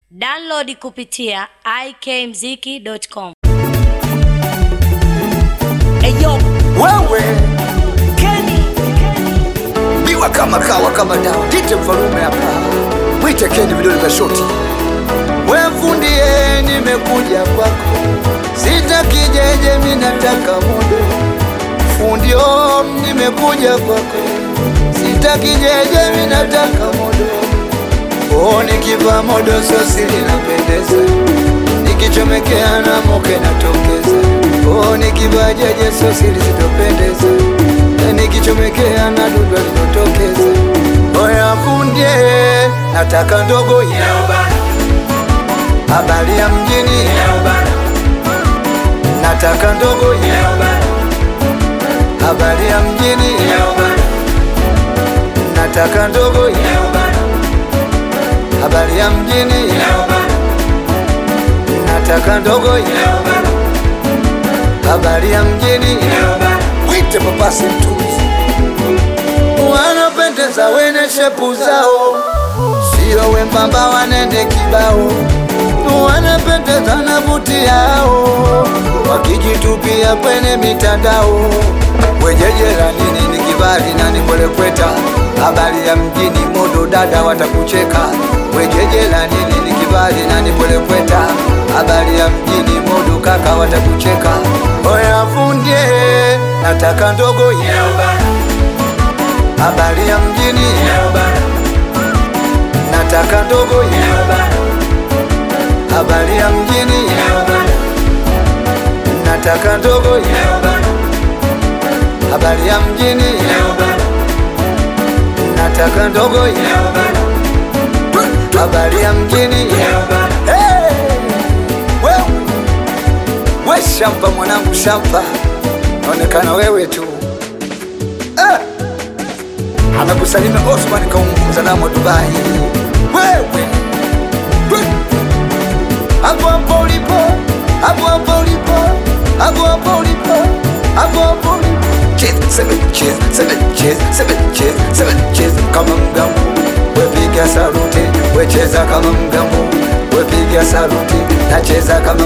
Download kupitia ikmziki.com. Eyo, wewe Kenny, biwa kama kawa kama dawa kite mfalume hapa mwite keni vidole vya shoti we fundie nimekuja kwako sitakijeje minataka mudo fundio nimekuja kwako sitakijeje minataka mudo o nikiva modo sosi linapendeza nikichomekea na moke natokeza o nikiva jeje sosi lisitopendeza na nikichomekea na dudu linotokeza oya fundie nataka ndogo ya habari ya mjini nataka ndogo ya habari ya mjini nataka ndogo ya habari ya mjini nataka ndogo ya habari ya mjini wite papasi mtuzi wanapendeza wene shepu zao sio wembamba wanende kibao wanapendeza na buti yao wakijitupia kwenye mitandao wejejera nini ni kibali na nikwelekweta habari ya mjini modo dada watakucheka wejejera nini ni kibali na nikwelekweta habari ya mjini modo kaka watakucheka oya fundie nataka ndogo ya habari ya mjini nataka ndogo ya habari ya mjini nataka ndogo ya habari ya mjini nataka ndogo ya habari ya mjini Hey! Wewe! we shampa mwanangu shampa naonekana wewe tu Ah! amekusalimia Osman kaunguza namo Dubai wewe We! hapo hapo ulipo hapo hapo ulipo hapo hapo ulipo hapo hapo ulipo Cheers, seven cheers, seven cheers, seven cheers, seven cheers kama mgambo wepiga saluti wecheza kama mgambo wepiga saluti nacheza kama